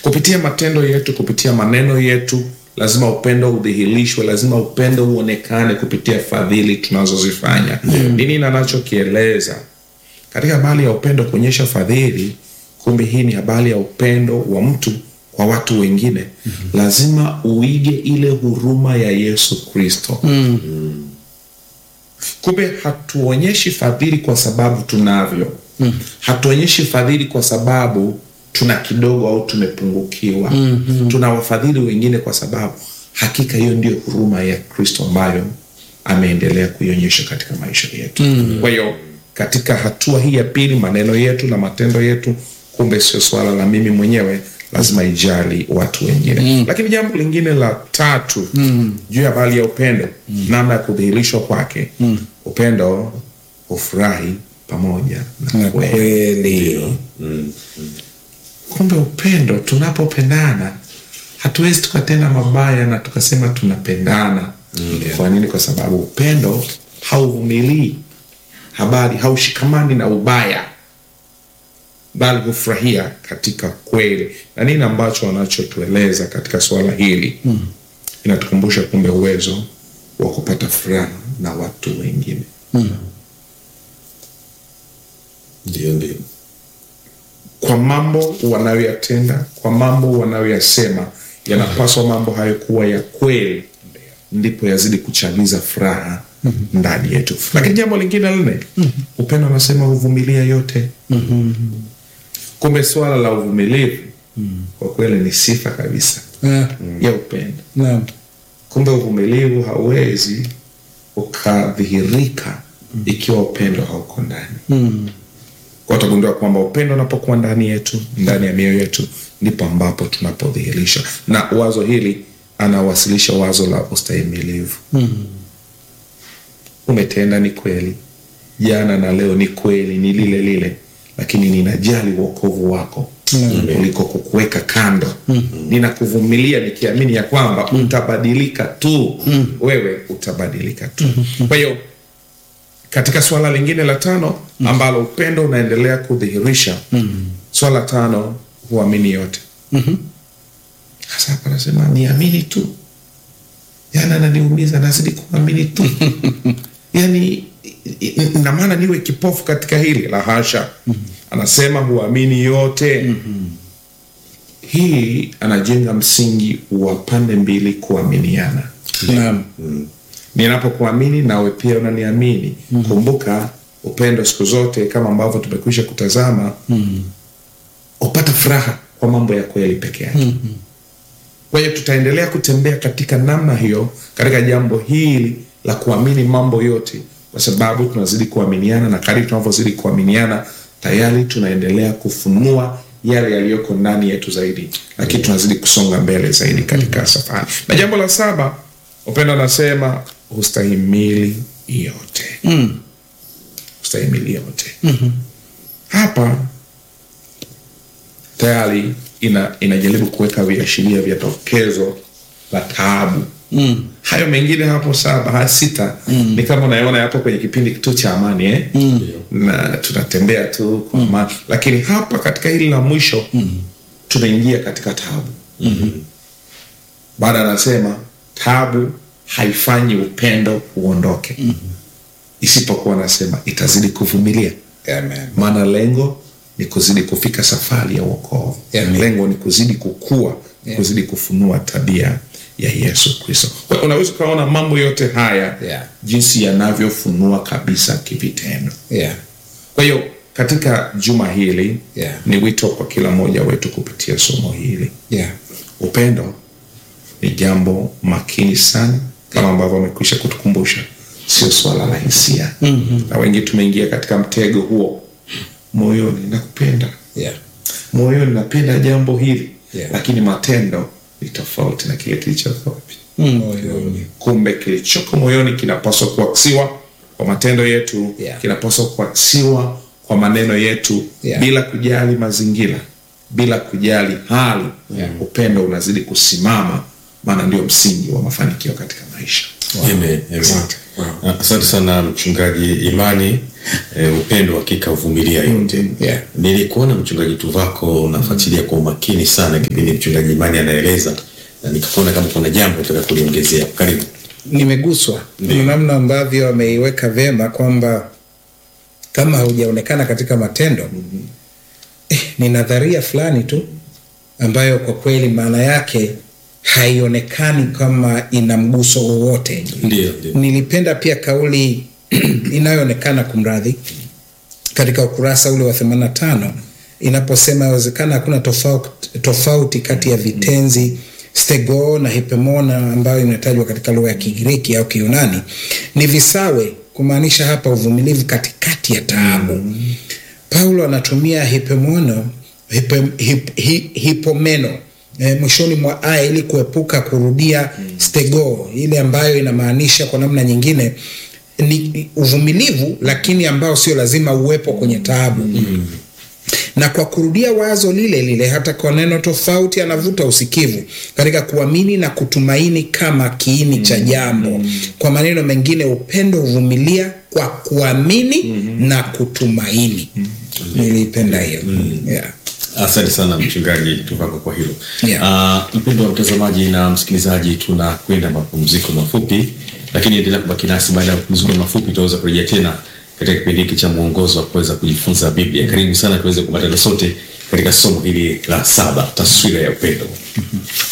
kupitia matendo yetu kupitia maneno yetu lazima upendo udhihirishwe lazima upendo uonekane kupitia fadhili tunazozifanya nini nanachokieleza katika habari ya upendo kuonyesha fadhili kumbe hii ni habari ya upendo wa mtu kwa watu wengine mm-hmm. lazima uige ile huruma ya yesu kristo mm-hmm. kumbe hatuonyeshi fadhili kwa sababu tunavyo mm-hmm. hatuonyeshi fadhili kwa sababu tuna kidogo au tumepungukiwa mm-hmm. tunawafadhili wengine kwa sababu hakika hiyo ndio huruma ya kristo ambayo ameendelea kuionyesha katika maisha yetu mm-hmm. kwa hiyo katika hatua hii ya pili maneno yetu na matendo yetu kumbe sio swala la mimi mwenyewe lazima ijali watu wengine mm. lakini jambo lingine la tatu mm. juu ya habari ya upendo mm. namna ya kudhihirishwa kwake mm. upendo hufurahi pamoja na Na kweli kweli kumbe upendo tunapopendana hatuwezi tukatenda mabaya na tukasema tunapendana mm. kwa nini kwa sababu upendo hauvumilii habari haushikamani na ubaya bali hufurahia katika kweli na nini ambacho wanachotueleza katika suala hili mm. inatukumbusha kumbe uwezo wa kupata furaha na watu wengine ndio ndio kwa mambo wanayoyatenda kwa mambo wanayoyasema yanapaswa mambo hayo kuwa ya kweli ndipo yazidi kuchagiza furaha ndani yetu lakini jambo lingine lne upendo anasema huvumilia yote kumbe swala la uvumilivu kwa kweli ni sifa kabisa Ah, ya upendo naam. kumbe uvumilivu hauwezi ukadhihirika ikiwa upendo hauko ndani Mm. kwa utagundua kwamba upendo unapokuwa ndani yetu ndani ya mioyo yetu ndipo ambapo tunapodhihirisha na wazo hili anawasilisha wazo la ustahimilivu Mm. umetenda ni kweli jana na leo ni kweli ni lile lile lakini ninajali uokovu wako kuliko kukuweka kando ninakuvumilia nikiamini ya kwamba utabadilika tu wewe utabadilika tu kwa hiyo katika swala lingine la tano ambalo upendo unaendelea kudhihirisha swala tano huamini yote hasa hapa nasema niamini tu yana naniumiza nazidi kuamini tu yani na maana niwe kipofu katika hili la hasha anasema huamini yote hii anajenga msingi wa pande mbili kuaminiana Naam. ninapokuamini nawe pia unaniamini mm. kumbuka upendo siku zote kama ambavyo tumekwisha kutazama mm. upata furaha kwa mambo ya kweli peke yake mm-hmm. kwa hiyo tutaendelea kutembea katika namna hiyo katika jambo hili la kuamini mambo yote kwa sababu tunazidi kuaminiana na kadri tunavyozidi kuaminiana tayari tunaendelea kufunua yale yaliyoko ndani yetu zaidi lakini tunazidi kusonga mbele zaidi katika safari na jambo la saba upendo anasema hustahimili yote Mm. hustahimili yote mm-hmm. hapa tayari ina, inajaribu kuweka viashiria vya tokezo la taabu Mm. hayo mengine hapo saba haya sita mm. ni kama unaona yapo kwenye kipindi tu cha amani eh? mm. na tunatembea tu kwa amani lakini hapa katika hili la mwisho mm. tunaingia katika tabu mm-hmm. baada anasema tabu haifanyi upendo uondoke mm-hmm. isipokuwa anasema itazidi kuvumilia Amen. maana lengo ni kuzidi kufika safari ya uokovu Amen. lengo ni kuzidi kukua Yeah. kuzidi kufunua tabia ya yesu kristo Kwa hiyo unaweza ukaona mambo yote haya Yeah. jinsi yanavyofunua kabisa kivitendo Yeah. kwa hiyo katika juma hili Yeah. ni wito kwa kila mmoja wetu kupitia somo hili Yeah. upendo ni jambo makini sana kama ambavyo amekwisha kutukumbusha sio swala la hisia mm-hmm. na wengi tumeingia katika mtego huo moyoni nakupenda Yeah. moyoni napenda jambo hili Yeah. lakini matendo ni tofauti na kile kilichoko wapi Mm. Moyoni. kumbe kilichoko moyoni kinapaswa kuaksiwa kwa matendo yetu Yeah. kinapaswa kuaksiwa kwa maneno yetu Yeah. bila kujali mazingira bila kujali hali Yeah. upendo unazidi kusimama maana ndio msingi wa mafanikio katika maisha Amen, amen. Asante. Wow. Asante sana mchungaji Imani. Eh, upendo hakika uvumilia yote. Yeah. Nilikuona mchungaji Tuvako unafuatilia kwa umakini sana kipindi mchungaji Imani anaeleza, na nikakuona kama kuna jambo nataka kuliongezea. Karibu. Nimeguswa Ndiyo. na namna ambavyo ameiweka vyema kwamba kama haujaonekana katika matendo eh, ni nadharia fulani tu ambayo kwa kweli maana yake haionekani kama ina mguso wowote. Ndio, ndio. Nilipenda pia kauli inayoonekana kumradhi katika ukurasa ule wa 85 inaposema yawezekana hakuna tofauti, tofauti kati ya vitenzi stego na hipemona ambayo imetajwa katika lugha ya Kigiriki au Kiyunani ni visawe, kumaanisha hapa uvumilivu katikati ya taabu. Paulo anatumia hipemono hipe, hip, hi, hipomeno e, mwishoni mwa aya ili kuepuka kurudia stego ile ambayo inamaanisha kwa namna nyingine ni uvumilivu lakini ambao sio lazima uwepo kwenye taabu na kwa kurudia wazo lile lile hata kwa neno tofauti anavuta usikivu katika kuamini na kutumaini kama kiini cha jambo kwa maneno mengine upendo huvumilia kwa kuamini na kutumaini niliipenda hiyo yeah. Asante sana mchungaji Tuvako kwa hilo. Yeah. Uh, mpendo wa mtazamaji na msikilizaji, tunakwenda mapumziko mafupi, lakini endelea kubaki nasi. Baada ya mapumziko mafupi, tutaweza kurejea tena katika kipindi hiki cha mwongozo wa kuweza kujifunza Biblia. Karibu sana tuweze kupatana sote katika somo hili la saba, taswira ya upendo.